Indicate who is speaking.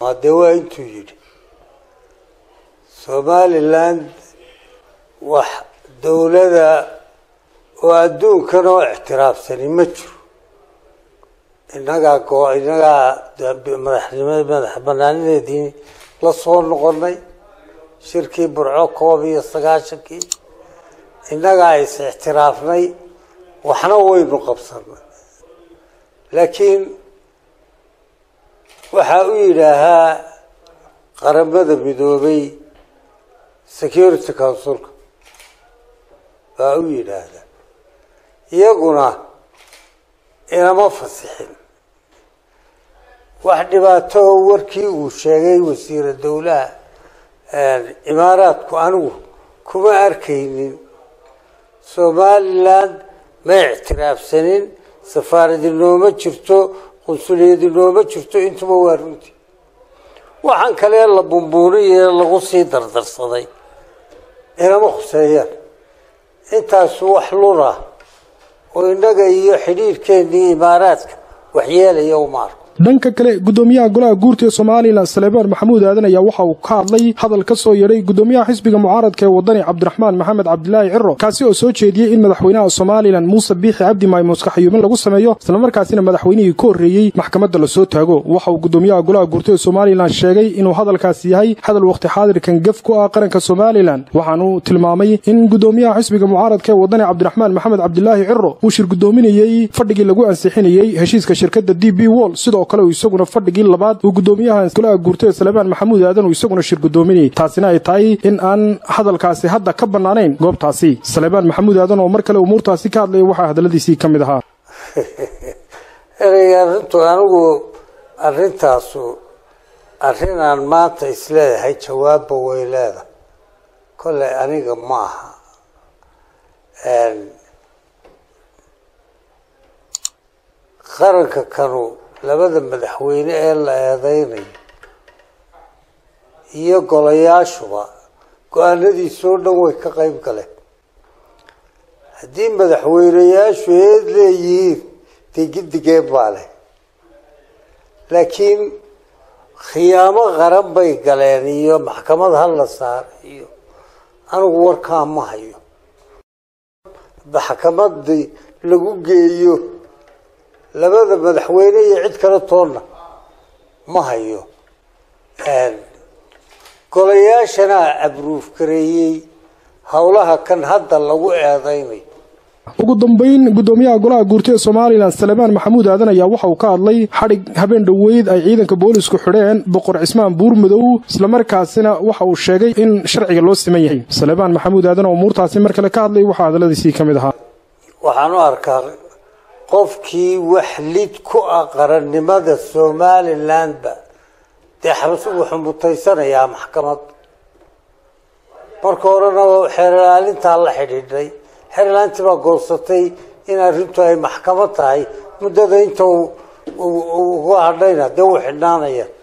Speaker 1: dee waa intuu yidhi somaliland wax dowlada oo adduunkan oo ictiraafsani ma jiro innagaa go innagaa madaxnimo madax banaanideedii la soo noqonay shirkii burco koob iyo sagaashankii innagaa is ictiraafnay waxna waynu qabsanay laakiin waxaa u yidhaahaa qaramada midoobay security councilka baa u yidhaahdaa iyaguna inama fasixin wax dhibaato warkii uu sheegay wasiira dowlaha imaaraadku anigu kuma arkaynin somaliland ma ictiraafsanin safaaradi nooma jirto qunsuliyadi nooma jirto intuba waa runtii waxaan kale la bumbuuniye lagu sii dardarsaday inama khuseeyaan intaasu wax luna oo innaga iyo xidhiirkeennii imaaraadka waxyeelaya uma arko
Speaker 2: dhanka kale gudoomiyaha golaha guurta ee somalilan saleebaan maxamuud aadan ayaa waxa uu ka hadlay hadal ka soo yeedhay gudoomiyaha xisbiga mucaaradka ee wadani cabdiraxmaan maxamed cabdilaahi ciro kaasi oo soo jeediyey in madaxweynaha somalilan muuse biixi cabdi maymuuska xayuumin lagu sameeyo islamarkaasina madaxweynihii ka horreeyey maxkamadda lasoo taago waxa uu gudoomiyaha golaha guurta ee somalilan sheegay inuu hadalkaasi yahay hadal wakhti xaadirkan gef ku ah qaranka somalilan waxaanuu tilmaamay in gudoomiyaha xisbiga mucaaradka ee wadani cabdiraxmaan maxamed cabdilaahi ciro uu shir gudoominayey fadhigii lagu ansixinayey heshiiska shirkadda d b wol sidoo kale uu isaguna fadhigii labaad uu gudoomiyaha golaha guurta ee salebaan maxamuud aadan uu isaguna shir gudoominayay taasina ay tahay in aan hadalkaasi hadda ka bannaanayn goobtaasi salebaan maxamuud aadan oo mar kale umuurtaasi ka hadlaya waxaa hadalladiisii ka mid ahaa
Speaker 1: ereyga arrintu anigu arrintaasu arrinaan maanta isleedahay jawaabba way leedahay kolley aniga ma aha qaranka kanu labada madaxweyne ee la eedeynayo iyo golayaashuba go-aanadiisoo dhan way ka qeyb galeen haddii madaxweyneyaashu eed leeyihiin dee gidigeen baa leh laakiin khiyaamo qaran bay galeen iyo maxkamad hala saar iyo anigu warkaa ma hayo maxkamadii lagu geeyo labada madaxweyne iyo cid kale toonna ma hayo golayaashana abruuf gareeyey howlaha kan hadda lagu eedeynayo
Speaker 2: ugu dambayn gudoomiyaha golaha guurta ee somalilan salebaan maxamuud aadan ayaa waxa uu ka hadlay xadhig habeen dhoweyd ay ciidanka boolisku xidheen boqor cismaan buurmadow islamarkaasina waxa uu sheegay in sharciga loo siman yahay salebaan maxamuud aadan oo umuurtaasi mar kale ka hadlay waxaa hadalladiisii ka mid ahaa
Speaker 1: waxaan u arkaa qofkii wax lid ku ah qarannimada somalilandba dee xabas wuxuu mutaysanayaa maxkamad marka horena xeerlaalintaa la xidhiidhay xeerlaalintii baa goosatay in arrintu ay maxkamad tahay muddada inta uga hadhayna dee uu xidhnaanaya